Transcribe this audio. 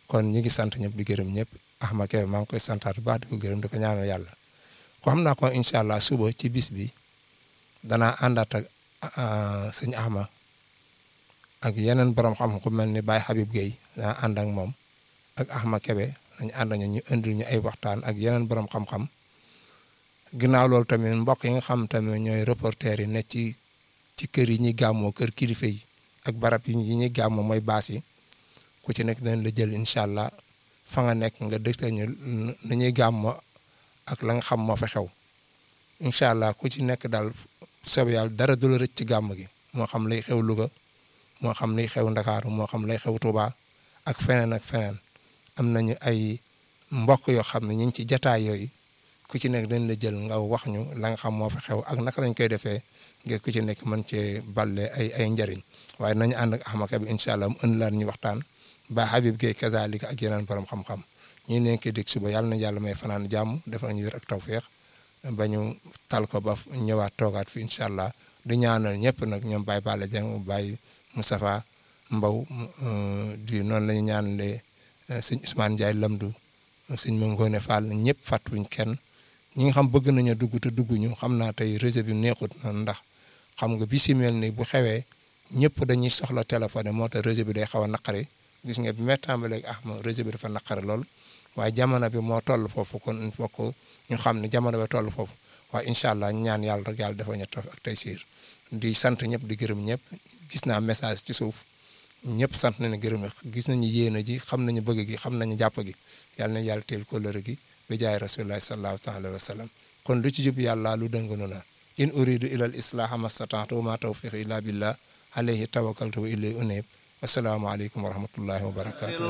kon ñi ngi sant ñëpp di gërëm ñëpp Ahma Kebe maa ngi koy santaat bu baax di ko gërëm di ko ñaanal yàlla ko xam naa ko incha allah suba ci bis bi danaa àndaat ak sëñ Ahma ak yeneen borom xam ku mel ni Baye Habib Gueye danaa ànd ak moom ak Ahma Kebe nañ ànd ñu indil ñu ay waxtaan ak yeneen borom xam-xam ginnaaw loolu tamit mbokk yi nga xam tamit ñooy reporter yi ne ci ci kër yi ñuy gàmmoo kër kilifa yi ak barab yi ñuy gàmmoo mooy baas yi ku ci nekk dañ la jël incha allah fa nga nekk nga dëgtal ñu na ñuy gàmmoo ak la nga xam moo fa xew incha allah ku ci nekk daal soob yàlla dara du la rëcc ci gàmm gi moo xam lay xew Louga moo xam lay xew Ndakaaru moo xam lay xew Touba ak feneen ak feneen am nañu ay mbokk yoo xam ne ñu ngi ci jataay yooyu ku ci nekk dañ la jël nga wax ñu la nga xam moo fa xew ak naka lañ koy defee ngir ku ci nekk mën cee balle ay ay njëriñ waaye nañu ànd ak Ahma Kebe incha allah mu ënd laan ñu waxtaan ba Habib Gueye kazalika ak yeneen borom xam-xam ñu nekk dégg suba yàlla na yàlla may fanaan jàmm defal ñu wér ak tawféex ba ñu tal ko ba ñëwaat toogaat fi incha allah di ñaanal ñëpp nag ñoom Baye Balla Dieng Baye Moustapha Mbow di noonu la ñu ñaanalee sëñ Ousmane Ndiaye Lamdu sëñ Mangone Fall ñëpp fàttuñ kenn ñi nga xam bëgg nañu dugg te dugguñu xam naa tey réseau bi neexut noonu ndax xam nga bi si mel ni bu xewee ñëpp dañuy soxla téléphone moo tax réseau bi day xaw a naqari gis nga bi may tàmbalee ak Ahma réseau bi dafa naqari lool waaye jamono bi moo toll foofu kon il faut que ñu xam ne jamono bi toll foofu waaye incha allah ñaan yàlla rek yàlla dafa ñu tof ak tey siir di sant ñëpp di gërëm ñëpp gis naa message ci suuf ñëpp sant nañu gërëm gis nañu yéene ji xam nañu bëgg gi xam nañu jàpp gi yàlla na yàlla teel kóllëre gi bi jaay rasulillahi sallallahu taala wa sallam kon lu ci jub yàlla lu dëng nu na in uridu ila al islaha mastata'tu wa ma tawfiqi illa billah alayhi tawakkaltu wa ilayhi unib assalaamu aleykum wa rahmatullahi wa barakatuh